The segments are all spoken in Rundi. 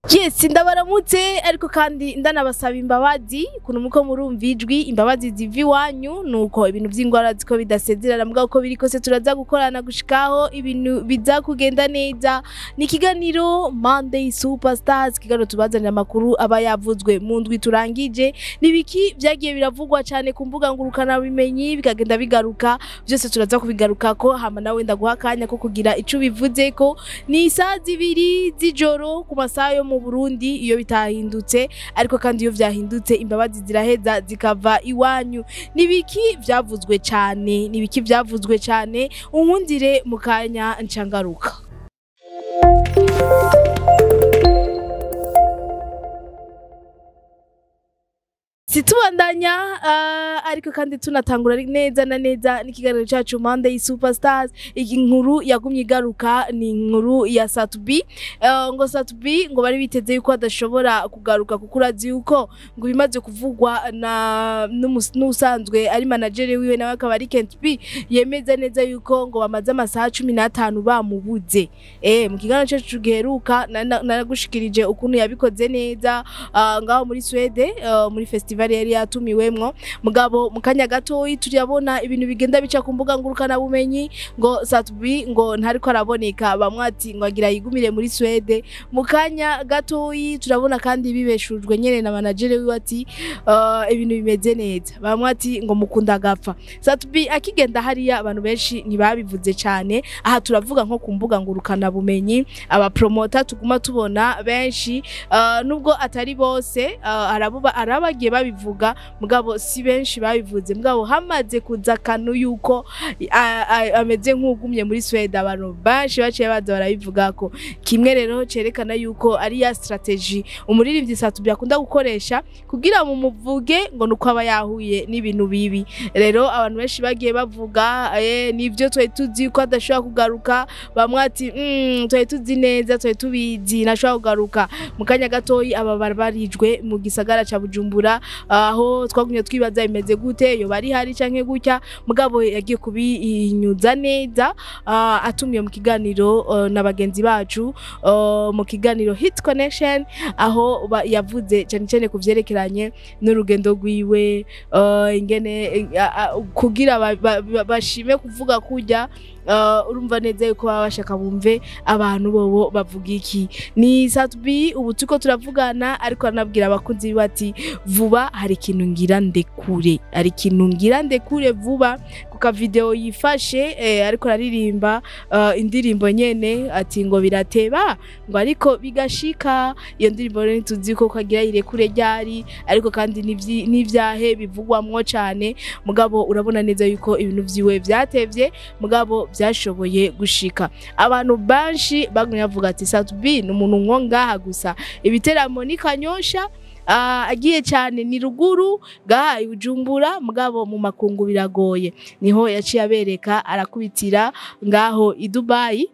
yes ndabaramutse ariko kandi ndanabasaba imbabazi ukuntu muko murumva ijwi imbabazi ziva iwanyu nuko ibintu vy'ingwara ziko bidasezerana mbwa uko biri kose turaza gukorana gushikaho ibintu biza kugenda neza ni ikiganiro Monday Superstars ikiganiro tubazanira amakuru aba yavuzwe mu ndwi turangije nibiki vyagiye biravugwa cane ku mbuga ngurukana bimenyi bikagenda bigaruka byose turaza kubigarukako hama nawe ndaguha akanya ko kugira ico bivuzeko ni isaha zibiri z'ijoro ku masaha yo mu Burundi iyo bitahindutse ariko kandi iyo vyahindutse imbabazi ziraheza zikava iwanyu nibiki vyavuzwe cane nibiki vyavuzwe cane unkundire mu kanya ncangaruka situbandanya uh, ariko kandi tunatangura neza na neza n'ikiganiro cyacu Monday Superstars iyi nkuru yagumye igaruka ni inkuru ya Satubi uh, ngo Satubi ngo bari biteze yuko adashobora kugaruka kuko urazi yuko ngo bimaze kuvugwa na n'usanzwe ari manager wiwe nawe akaba ari Kent B yemeza neza yuko ngo bamaze amasaha cumi n'atanu bamubuze eh mu kiganiro cyacu giheruka naragushikirije ukuntu yabikoze neza uh, ngaho muri Swede uh, muri festival festival yari yatumiwemwo mugabo mu kanya gatoyi turabona ibintu bigenda bica ku mbuga ngurukana bumenyi ngo Satubi ngo ntariko araboneka bamwe ati ngo agira yigumire muri Swede mu kanya gatoyi turabona kandi bibeshujwe nyene na manager wiwe ati uh, ibintu bimeze neza bamwe ati ngo mukunda agapfa Satubi akigenda hariya abantu benshi ntibabivuze cane aha turavuga nko ku mbuga ngurukana bumenyi aba promoter tuguma tubona benshi uh, nubwo atari bose uh, arabuba arabagiye babivuga mugabo si benshi babivuze mugabo hamaze kuza kanu yuko ameze nk'ugumye muri Sweden abantu benshi baciye baza barabivuga ko kimwe rero cerekana yuko ari ya strategy umuririmbyi Satubi akunda gukoresha kugira mu muvuge ngo nuko aba yahuye n'ibintu bibi rero abantu benshi bagiye bavuga eh nivyo twari tuzi ko adashobora kugaruka bamwe ati mm, twari tuzi neza twari tubizi nashobora kugaruka mu kanya gatoyi aba barbarijwe mu gisagara ca Bujumbura aho twagumye twibaza imeze gute yo bari hari canke gutya mugabo yagiye kubinyuza neza uh, atumiye mu kiganiro uh, na bagenzi bacu uh, mu kiganiro Hit Connection aho yavuze cyane cyane ku vyerekeranye n'urugendo rwiwe uh, ingene uh, kugira bashime ba, ba, kuvuga kujya uh, urumva neza yuko baba bashaka bumve abantu bobo bavuga iki ni Satubi ubu tuko turavugana ariko anabwira abakunzi bati vuba hari ikintu ngira ndekure hari ikintu ngira ndekure vuba kuka video yifashe eh, ariko aririmba uh, indirimbo nyene ati ngo birateba ngo ariko bigashika iyo ndirimbo rero tuzi ko kagira irekure ryari ariko kandi n'ivyahe bivugwamwo cane mugabo urabona neza yuko ibintu vyiwe vyatevye mugabo vyashoboye gushika abantu benshi bagumye bavuga ati Satubi ni umuntu nko ngaha gusa ibiteramo ni kanyosha uh, agiye cyane ni ruguru gaha ibujumbura mugabo mu makungu biragoye niho yaciye abereka arakubitira ngaho i Dubai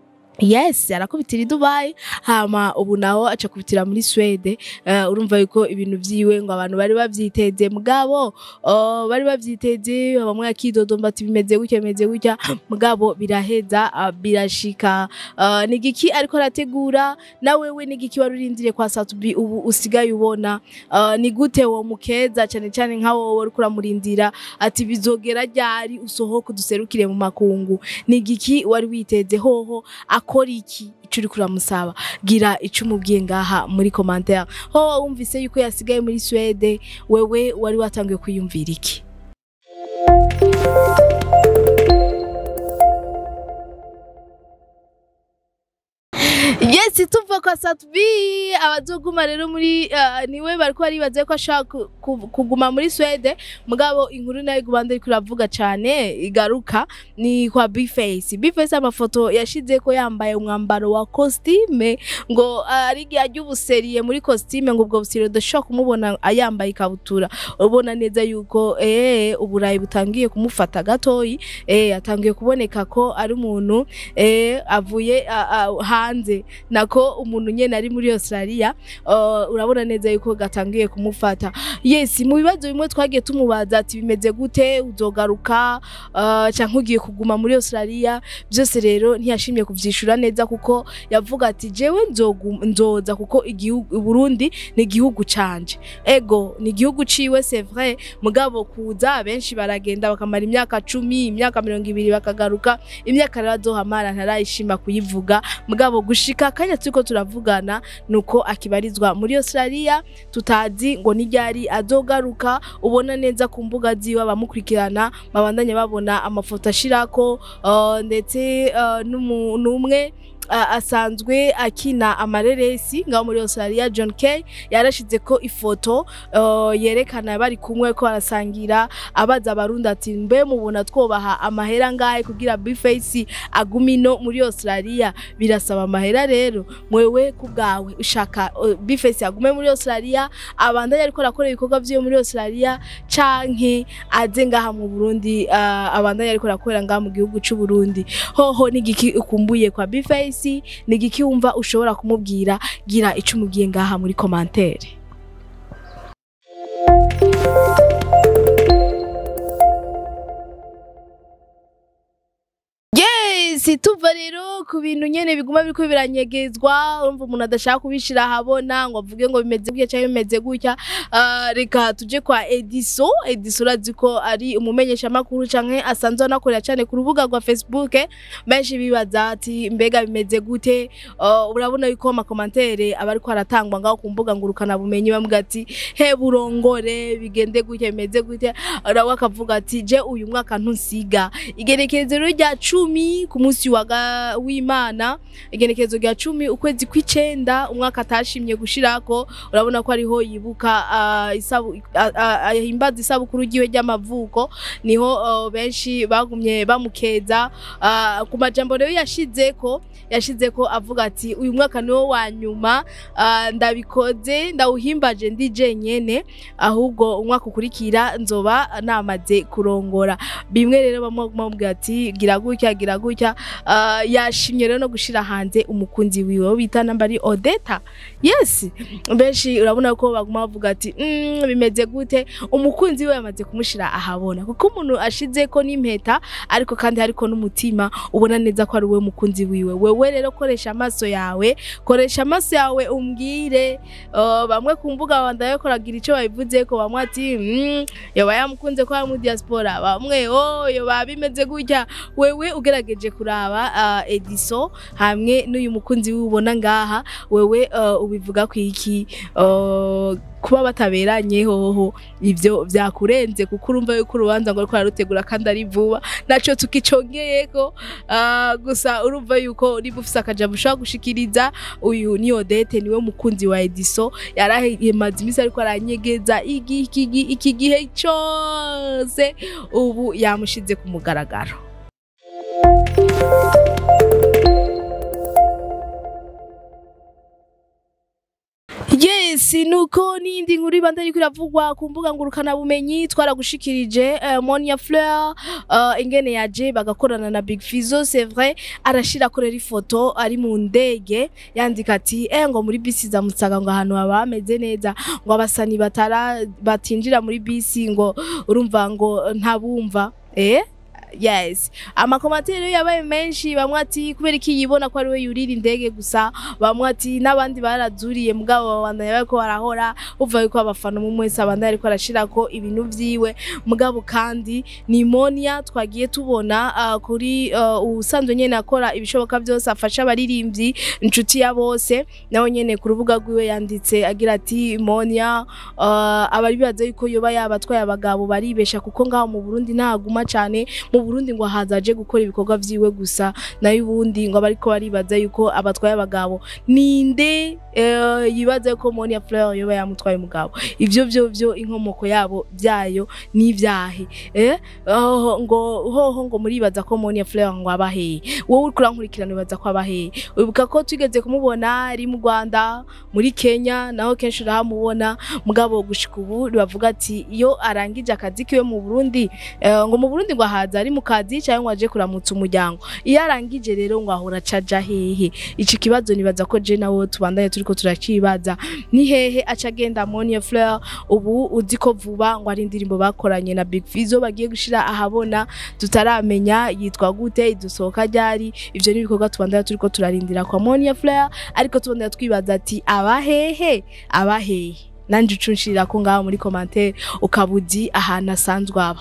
yes arakubitira i Dubai hama ubu naho aca kubitira muri Swede uh, urumva yuko ibintu vyiwe ngo abantu bari bavyiteze mugabo uh, bari bavyiteze bamwe akidodomba ati bimeze gutya bimeze gutya mugabo biraheza uh, birashika uh, nigiki ariko arategura na wewe nigiki wari urindiriye kwa Satubi ubu usigaye ubona uh, ni gute wo mukeza cyane cyane nka wowe uri kuramurindira ati bizogera ryari usohoka duserukire mu makungu nigiki wari witeze hoho akora iki ico uri kuramusaba gira ico umubwiye ngaha muri commentaire ho wumvise yuko yasigaye muri Swede wewe wari watangiye kwiyumvira iki yes tuva kwa Satubi abazoguma rero muri uh, niwe bariko baribaza ko ashaka kuguma muri Swede mugabo inkuru nayo igubanda ariko iravuga cane igaruka ni kwa Bface Bface amafoto yashize ko yambaye umwambaro wa costume ngo uh, ari gihe ubuseriye muri costume ngo ubwo buseriye udashobora kumubona ayambaye ikabutura ubona neza yuko eh uburayi butangiye kumufata gatoyi eh atangiye kuboneka ko ari umuntu eh avuye uh, uh, hanze na nako umuntu nyene ari muri Australia uh, urabona neza yuko gatangiye kumufata yes mu bibazo bimwe twagiye tumubaza ati bimeze gute uzogaruka uh, canke ugiye kuguma muri Australia byose rero ntiyashimye kuvyishura neza kuko yavuga ati jewe nzogu- nzoza kuko igihugu Burundi ni igihugu canje ego ni igihugu ciwe c'est vrai mugabo kuza benshi baragenda bakamara imyaka cumi imyaka mirongo ibiri bakagaruka imyaka rero azohamara ntarayishima kuyivuga mugabo gushika akanya turiko turavugana nuko akibarizwa muri Australia tutazi ngo niryari azogaruka ubona neza ku mbuga ziwe abamukurikirana babandanya babona amafoto ashirako uh, ndetse uh, n'umu- n'umwe uh, asanzwe akina amareresi ngaho muri Australia John Kay yarashize ko ifoto uh, yerekana bari kumwe ko barasangira abaza abarundi ati mbe mubona twobaha amahera ngahe kugira Bface agume ino muri Australia birasaba amahera rero mwewe ku bwawe ushaka uh, Bface agume muri Australia abandanya ariko arakora ibikorwa vyiwe muri Australia canke aze ngaha mu Burundi uh, abandanya ariko arakorera ngaha mu gihugu c'u Burundi hoho nigiki ukumbuye kwa Bface nigiki wumva ushobora kumubwira gira ico umubwiye ngaha muri commentaire Yes, tuva rero ku bintu nyene biguma biriko biranyegezwa urumva umuntu adashaka kubishira ahabona ngo avuge ngo bimeze gutya cyangwa bimeze gutya Ah, reka tuje kwa Ediso Ediso urazi ko ari umumenyesha makuru canke asanzwe anakorera cyane ku rubuga rwa Facebook benshi bibaza ati mbega bimeze gute Ah, urabona yuko amakomantere aba ariko aratangwa ngaho ku mbuga ngurukana bumenyi bamwe ati he burongore bigende gutya bimeze gutya rawe akavuga ati je uyu mwaka ntusiga igenekerezo rero rya cumi ku munsi wa ga- w'imana igenekerezo rya cumi ukwezi kw'icenda umwaka atashimye gushirako urabona ko ariho yibuka ah, isabu- ah, ah, ahimbaza isabukuru ryiwe ry'amavuko niho ah, benshi bagumye bamukeza Ah, ku majambo rero yashizeko yashizeko avuga ati uyu mwaka niwo wa nyuma ah, ndabikoze ndawuhimbaje ndi jenyene ahubwo umwaka ukurikira nzoba namaze kurongora bimwe rero bamwe bamubwira ati gira gutya gira gutya Ah, yashimye rero no gushira hanze umukunzi wiwe wo bita namba ari Odeta yes benshi urabona ko baguma bavuga ati mm, bimeze gute umukunzi we yamaze kumushira ahabona kuko umuntu ashize ko n'impeta ariko kandi hariko n'umutima ubona neza ko ari we mukunzi wiwe wewe rero koresha amaso yawe koresha amaso yawe umbwire uh, bamwe ku mbuga bandaye koragira ico babivuze ko bamwe ati mm, yoba yamukunze ko ari mu diaspora bamwe oh yoba bimeze gutya wewe ugerageje kuraba uh, Ediso hamwe n'uyu mukunzi wiwe ubona ngaha wewe uh, ubivuga ku iki uh, kuba bataberanye hoho ivyo vyakurenze kuko urumva yuko urubanza ngo ariko ararutegura kandi ari vuba naco tukicongeyeko uh, gusa urumva yuko niba ufise akajambo ushobora gushikiriza uyu ni Odete niwe mukunzi wa Ediso yarahemaze imisi ariko aranyegeza iki iki gi- iki gihe cose ubu yamushize ku mugaragaro Yes, nuko n'indi nkuru ibanda ariko iravugwa ku mbuga ngurukana bumenyi twaragushikirije uh, Monia Fleur uh, ingene yaje bagakorana na Big Fizzo c'est vrai arashira korera ifoto ari mu ndege yandika ati eh ngo muri bisi za Mutsaga ngo ahantu haba hameze neza ngo abasani batara batinjira muri bisi ngo urumva ngo ntabumva eh yes amakomateri yabaye menshi bamwe ati kubera iki yibona ko ari we yurira indege gusa bamwe ati n'abandi barazuriye mugabo babandanya bariko barahora uva yuko abafana umwe wese abandanya ariko arashirako ibintu vyiwe mugabo kandi ni Monia twagiye tubona uh, kuri uh, usanzwe nyene akora ibishoboka byose afasha abaririmbyi inshuti ya bose nawe nyene ku rubuga rwiwe yanditse agira ati Monia uh, abari bibaza yuko yoba yabatwaye abagabo baribesha kuko ngaho mu Burundi ntaguma cane mu Burundi ngo hazaje gukora ibikorwa vyiwe gusa nayo ubundi ngo abariko baribaza yuko abatwaye abagabo ninde eh, yibaza yuko Monia Fleur yoba yamutwaye umugabo ivyo vyo vyo inkomoko yabo byayo n'ivyahe eh oh, ngo hoho ngo muribaza ko Monia Fleur ngo abahe wowe uriko urankurikirana wibaza ko abahe wibuka ko twigeze kumubona ari mu Rwanda muri Kenya naho kenshi urahamubona mugabo gushika ubu bavuga ati iyo arangije akazi kiwe mu Burundi eh, ngo mu Burundi ngo ahaza ari mu kazi cyangwa ngo aje kuramutsa umuryango iyo arangije rero ngo ahora acaja hehe iki kibazo nibaza ko je nawe tubandanye turiko turakibaza ni hehe aca agenda Monia Fleur ubu uzi ko vuba ngo ari indirimbo bakoranye na Big Fizzo bagiye gushira ahabona tutaramenya yitwa gute idusohoka ryari ivyo ni ibikorwa tubandanya turiko turarindira kwa Monia Fleur ariko tubandanya twibaza ati abahehe abahehe nanje ucunshirira ko ngaho muri commentaire ukabuzi ahantu asanzwe aba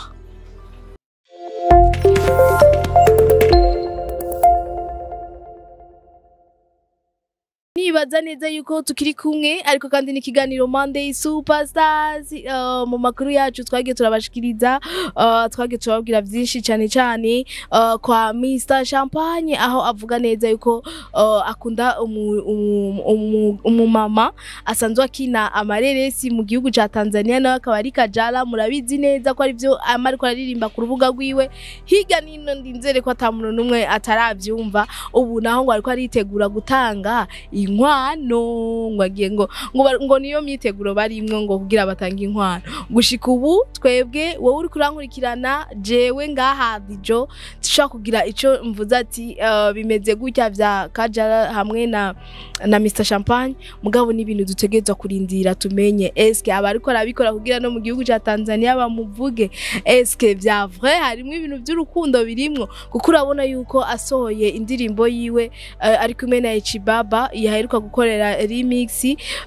nibaza neza yuko tukiri kumwe ariko kandi n'ikiganiro Monday Superstars uh, mu makuru yacu twagiye turabashikiriza uh, twagiye turababwira byinshi cyane cyane uh, kwa Mr Champagne aho avuga neza yuko uh, akunda umumama umu, umu, umu mama asanzwe akina amareresi mu gihugu ca Tanzania nawe akaba ari Kajala murabizi neza ko ari byo amariko aririmba ku rubuga rwiwe higa nino ndinzere ko atamuntu numwe ataravyumva ubu naho ngo ariko aritegura gutanga inkwano ngo agiye ngo ngo, bar- ngo niyo myiteguro barimwo ngo kugira batanga inkwano gushika ubu twebwe wowe uri kurankurikirana jewe ngaha dijo dushobora kugira ico mvuze ati uh, bimeze gutya vya kajara hamwe na na Mr Champagne mugabo ni ibintu dutegerezwa kurindira tumenye eske abariko arabikora kugira no mu gihugu ca Tanzania bamuvuge eske vya vrai harimwo ibintu by'urukundo birimwo kuko urabona yuko asohoye indirimbo yiwe uh, ari kumwe na Ichibaba yaheruka gukorera remix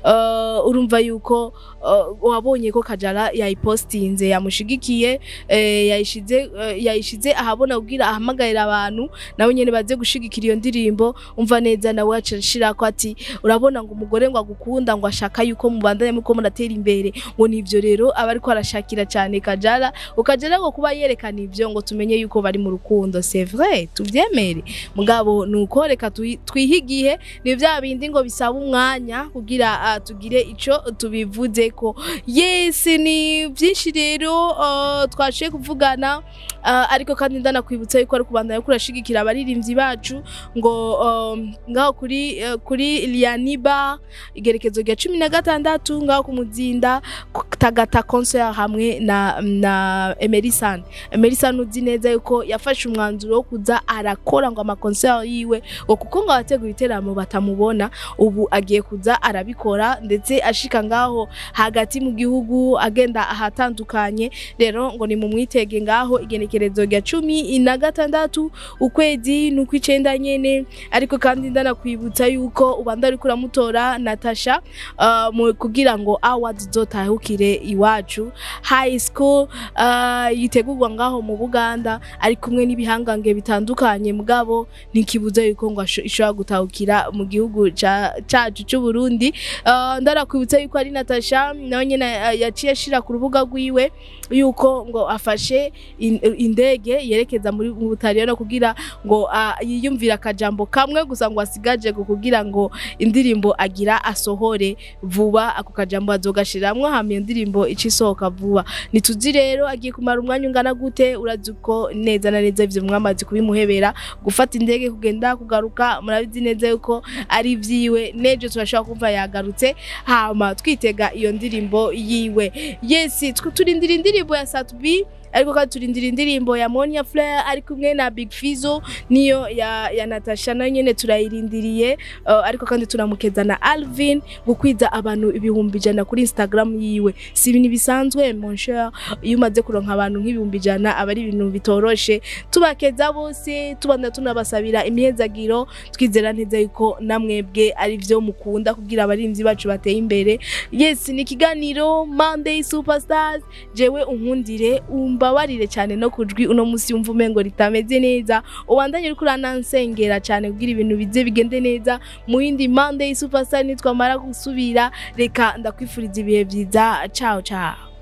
uh, urumva yuko uh, wabonye ko Kajala yayipostinze yamushigikiye eh, yayishize uh, yayishize ahabona kugira ahamagarira abantu nawe nyene baze gushigikira iyo ndirimbo umva neza nawe acashira ko ati urabona ngo umugore ngo agukunda ngo ashaka yuko mubandanye muko muratera imbere ngo nivyo rero aba ariko arashakira cyane Kajala ukajala ngo kuba yerekana ivyo ngo tumenye yuko bari mu rukundo c'est vrai tuvyemere mugabo nuko reka twi- twihe igihe ni vya bindi ngo bisaba umwanya kugira uh, tugire ico tubivuze ko yes ni byinshi rero uh, twashiye kuvugana uh, ariko kandi ndanakwibutsa yuko ari kubandanya kurashigikira abaririmbyi bacu ngo um, ngaho kuri uh, kuri Lianiba igerekezo rya cumi na gatandatu ngaho ku muzinda ku- tagata concert hamwe na na Emerson Emerson uzi neza yuko yafashe umwanzuro wo kuza arakora ngo ama concert yiwe ngo kuko ngo abategura iteramo batamubona ubu agiye kuza arabikora ndetse ashika ngaho hagati mu gihugu agenda ahatandukanye rero ngo ni mu mwitege ngaho igenekerezo rya cumi na gatandatu ukwezi n'ukw'icenda nyene ariko kandi ndanakwibutsa yuko ubanda ariko uramutora Natasha uh, mu kugira ngo awards zotahukire iwacu high school uh, yitegurwa ngaho mu Buganda ari kumwe n'ibihangange bitandukanye mugabo ntikibuza yuko ngo asho- ishobora gutahukira mu gihugu ca- cacu c'u Burundi uh, ndarakwibutsa yuko ari Natasha nawe nyene uh, yaciye ashira ku rubuga rwiwe yuko ngo afashe in- indege yerekeza muri mu Butaliyano kugira ngo uh, yiyumvira akajambo kamwe gusa ngo asigaje ku kugira ngo indirimbo agira asohore vuba ako kajambo azogashiramwo hama iyo ndirimbo ica isohoka vuba ntituzi rero agiye kumara umwanya ungana gute urazi ko neza na neza ivyo mwamaze kubimuhebera gufata indege kugenda kugaruka murabizi neza yuko ari ivyiwe nejo turashobora kumva yagarutse hama twitega iyo ndirimbo yiwe yes tw- turindira indirimbo ya Satubi ariko kandi turindira indirimbo ya Monia Fleur ari kumwe na Big Fizzo niyo ya, ya Natasha nayo nyene turayirindiriye uh, ariko kandi tunamukeza na Alvin gukwiza abantu ibihumbi ijana kuri Instagram yiwe si ibintu bisanzwe mon cher iyo umaze kuronka abantu nk'ibihumbi ijana aba ari ibintu bitoroshe tubakeza bose tubanda tunabasabira imyezagiro twizera neza yuko namwebwe ari byo mukunda kugira abarinzi bacu bateye imbere yes ni ikiganiro Monday Superstars jewe unkundire umbabarire cyane no kujwi uno musi yumva umengo ritameze neza ubandanye uriko uranansengera cyane kugira ibintu bize bigende neza mu yindi Monday Superstar nitwamara gusubira reka ndakwifuriza ibihe byiza ciao ciao